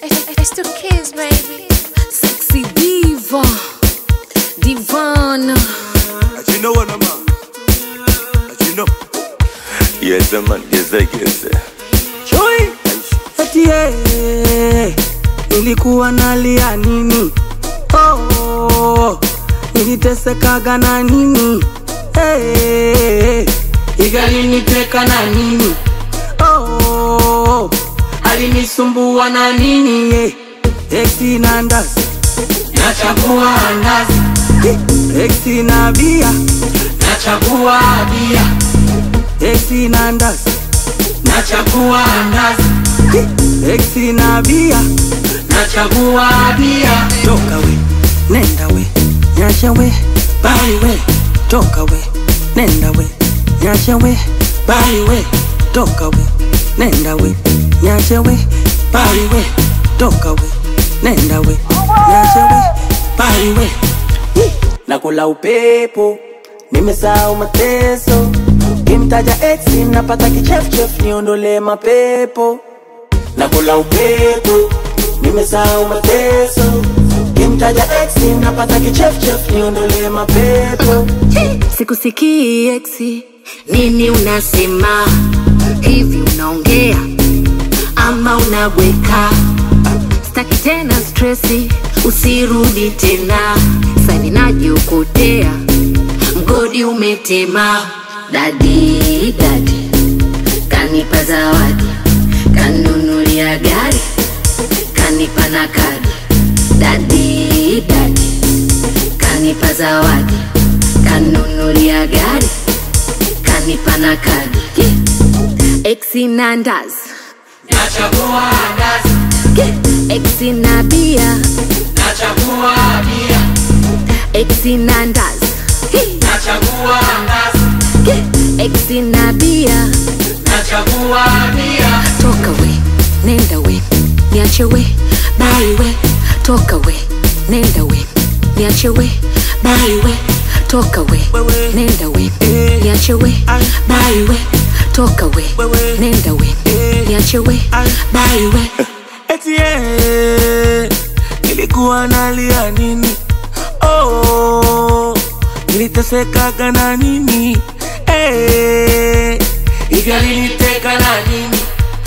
It's the kids, baby. Sexy diva, divana. As you know what I'm on. As you know. Yes, man, yes, yes. Chui eti eh, nilikuwa nalia nini? Oh, nilitesekaga na nini? Eh, igaliniteka na nini? Oh, alinisumbua na nini? Eh, eti na ndazi nachagua ndazi, eti na bia nachagua bia, eti na ndazi nachagua ndazi Exi na bia nachagua bia toka we nenda we nyasha we bali we toka we nenda we nyasha we bali we toka we nenda we nyasha we bali we toka we nenda we nyasha we bali we nakula upepo nimesahau mateso kimtaja ex napata kichefchef niondole mapepo nakula upepo nimesahau mateso kimtaja ex napata kichefchef niondole mapepo Sikusikii eksi, nini unasema? Hivi unaongea ama unabweka? Staki tena stresi, usirudi tena. Sani najiokotea, mgodi umetema. Dadi dadi kanipa zawadi, kanunulia gari, kanipa na kadi. Dadi dadi kanipa zawadi, kanunulia gari, kanipa na kadi. Exi na ndazi, nachagua ndazi exi na bia, nachagua bia exi na ndazi, nachagua ndazi exi na bia. nachagua bia Toka we, nenda we, niache we, bali we. Toka we, nenda we, niache we, bali we. Toka we, nenda we, niache we, bali we. Toka we, nenda we, niache we, bali we. eti eh, nilikuwa nalia nini? Oh, nilitesekaga na nini? Eh, igaliniteka na nini?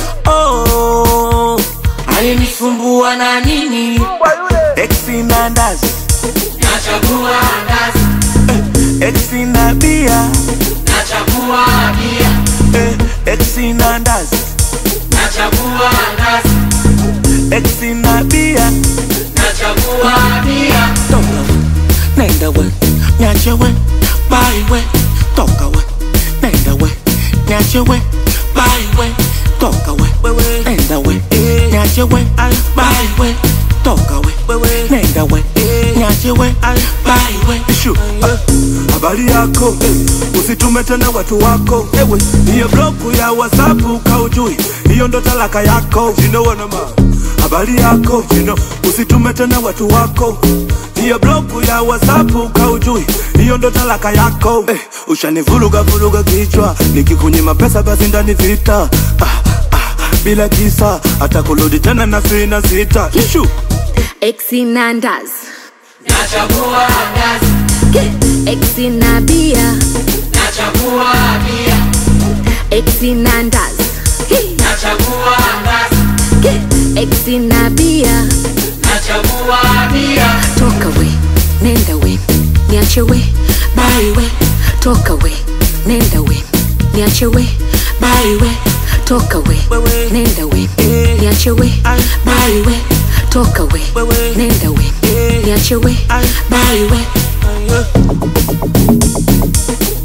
Oh, alinisumbua na nini? Exi na ndazi nachagua ndazi, exi na bia nachagua bia, exi na ndazi nachagua ndazi Exi na bia nachagua bia toka we nenda we nyache we bali we toka we nenda we nyache we bali we toka we nenda we nyache we bali we toka we nenda we nyache we bali we Ishu, ah, habari yako eh, usitume tena watu wako ewe hiyo bloku ya whatsapp kaujui hiyo ndo talaka yako you know what I'm on. habari yako you know, usitume tena watu wako hiyo bloku ya whatsapp kaujui hiyo ndo talaka yako eh, ushanivuruga vuruga kichwa nikikunyima pesa basi ndani vita ah, ah, bila kisa hata kurudi tena na sina sita Ishu. Exi na ndazi, nachagua ndazi exi na bia, nachagua bia exi na ndazi, nachagua ndazi exi na bia. nachagua bia Toka we, nenda we, niache we, bali we. Toka we, nenda we, niache we, bali we. Toka we, nenda we, niache we, bali we. Toka we, nenda we, niache we, bali we.